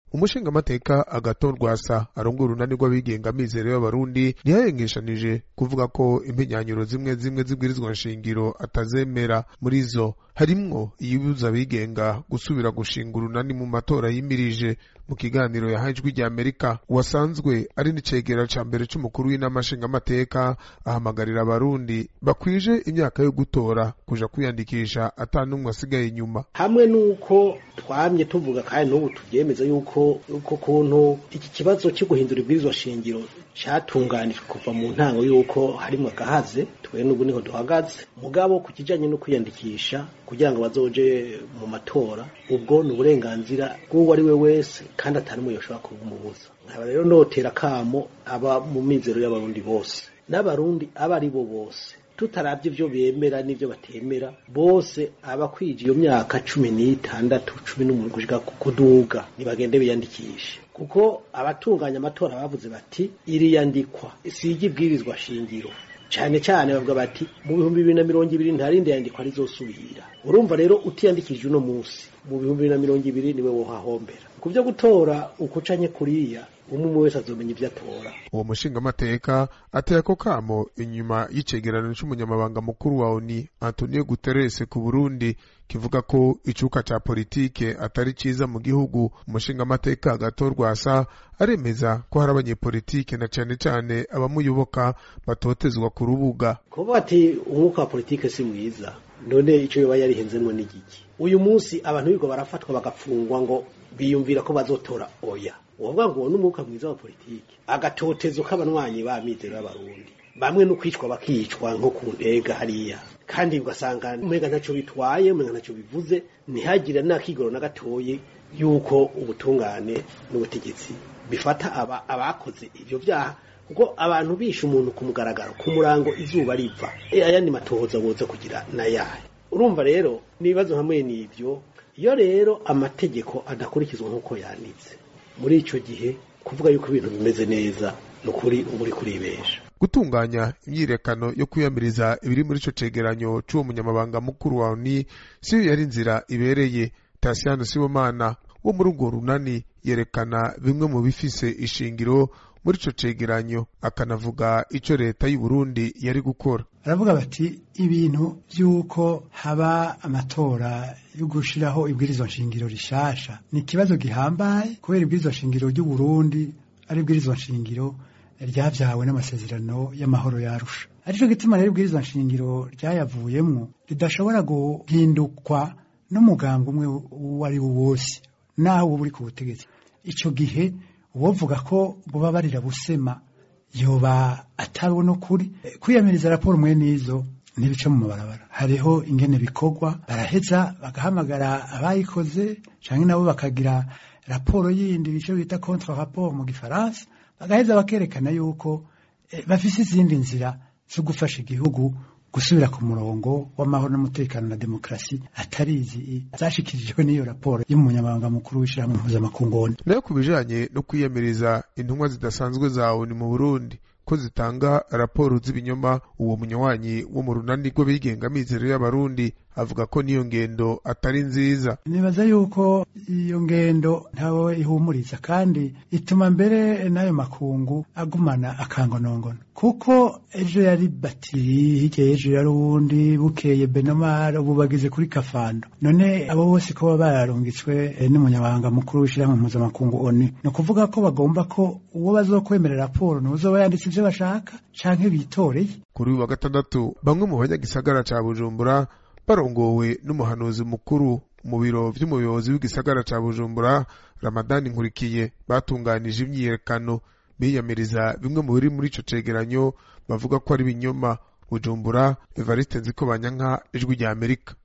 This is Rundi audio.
umushingamateka agaton rwasa arongora urunani rw'abigenga amizero y'abarundi ntiyayengeshanije kuvuga ko impenyanyuro zimwe zimwe zibwirizwa nshingiro atazemera muri zo harimwo iyibuza abigenga gusubira gushinga urunani mu matora yimirije mu kiganiro yahaye ijwi rya amerika uwasanzwe ari n'icegera ca mbere c'umukuru w'inama nshingamateka ahamagarira abarundi bakwije imyaka yo gutora kuja kwiyandikisha ata n'umwe asigaye inyuma hamwe n'uko twamye tuvuga kandi n'ubu tuvyemeza yuko uko kuntu iki kibazo cyo guhindura ibwirizwa shingiro catunganijwe kuva mu ntango yuko harimwo agahaze twe n'ubu niho duhagaze mugabo ku kijanye no kwiyandikisha kugira ngo bazoje mu matora ubwo ni uburenganzira bw'uwo ari we wese kandi atari umwe yoshobora kubumubuza nkaba rero notera kamo aba mu mizero y'abarundi bose n'abarundi aba ari bo bose tutaravye ivyo bemera n'ivyo batemera bose abakwije iyo myaka cumi n'itandatu cumi n'umunani gushika kuduga nibagende biyandikishe kuko abatunganya amatora bavuze bati iriyandikwa sigi ibwirizwa shingiro cane cane bavuga bati mu bihumbi bibiri na mirongo ibiri nta rindi yandikwa rizosubira urumva rero utiyandikishije uno munsi mu bihumbi bibiri na mirongo ibiri niwe wohahombera ku vyo gutora ukucanye kuriya umwe umwe wese azomenya ivyo atora uwo mushingamateka ateye ako kamo inyuma y'icegeranyo c'umunyamabanga mukuru wa oni antonio guterres ku burundi kivuga ko icuka ca politike atari ciza mu gihugu umushingamateka agatorwa asa aremeza ko hari abanyepolitike na cane cane abamuyoboka batotezwa ku rubuga kuvuga ati umwuka wa politike si mwiza none ico yoba yarihenzemwo n'igiki uyu munsi abantu bigo barafatwa bagapfungwa ngo biyumvira ko bazotora oya uwavuga ngo uwo n'umwuka mwiza wa politike agatotezo k'abanywanyi ba mizero y'abarundi bamwe no kwicwa bakicwa nko ku ntega hariya kandi ugasanga umenga ntaco bitwaye umenga ntaco bivuze ntihagire n'akigoro na gatoye yuko ubutungane n'ubutegetsi bifata aba abakoze ivyo vyaha kuko abantu bishe umuntu ku mugaragaro ku murango izuba riva e ayandi matohoza boza kugira nayahe urumva rero n'ibibazo hamwe n'ivyo iyo rero amategeko adakurikizwa nk'uko yanditse muri ico gihe kuvuga yuko ibintu bimeze neza ni ukuri uba uri kuribesha gutunganya imyirekano yo kwiyamiriza ibiri muri ico cegeranyo c'uwo munyamabanga mukuru wa oni siyo yari inzira ibereye tasiyano sibomana wo muri urwo runani yerekana bimwe mu bifise ishingiro muri ico cegeranyo akanavuga ico leta y'u Burundi yari gukora baravuga bati ibintu vy'uko haba amatora yo gushiraho ibwirizwa nshingiro rishasha ni ikibazo gihambaye kubera ibwirizwa nshingiro ry'u Burundi ari ibwirizwa nshingiro ryavyawe n'amasezerano y'amahoro yarusha arico gituma rero ibwirizwa nshingiro ryayavuyemwo ridashobora guhindukwa n'umugambi umwe uwo ari wo wose naho uba uri ku butegetsi ico gihe uwovuga ko buba barira busema yoba atari no kuri kwiyamiriza raporo mwe nizo ntibica mu mabarabara hariho ingene bikorwa baraheza bagahamagara abayikoze canke nabo bakagira raporo yindi bico bita contre rapport mu gifaransa bagaheza bakerekana yuko eh, bafise izindi nzira zo gufasha igihugu gusubira ku murongo w'amahoro n'umutekano na demokarasi atari izi zashikirijwe n'iyo raporo y'umunyamabanga mukuru w'ishirahamwe mpuzamakungu nayo ku bijanye no kwiyamiriza intumwa zidasanzwe za ONU mu Burundi ko zitanga raporo z'ibinyoma uwo munywanyi wo mu runani rw'abigenga mizero y'abarundi avuga ko niyo ngendo atari nziza nibaza yuko iyo ngendo ntawe ihumuriza kandi ituma mbere n'ayo makungu agumana akangonongono kuko ejo yari batiri hirya y'ejo yari uwundi bukeye benomar ubu bageze kuri kafando none abo bose ko baba bararungitswe eh, n'umunyabanga mukuru w'ishirahamwe mpuzamakungu oni ni ukuvuga ko bagomba ko uwo bazokwemerera raporo n'uzoba yanditse ivyo bashaka canke bitoreye kuri uyu wa gatandatu bamwe mu banyagisagara ca bujumbura barongowe n'umuhanuzi mukuru mu biro vy'umuyobozi w'igisagara ca bujumbura ramadani nkurikiye batunganije imyiyerekano biyamiriza bimwe mu biri muri ico cegeranyo bavuga ko ari ibinyoma bujumbura evariste nziko banyanka ijwi rya amerika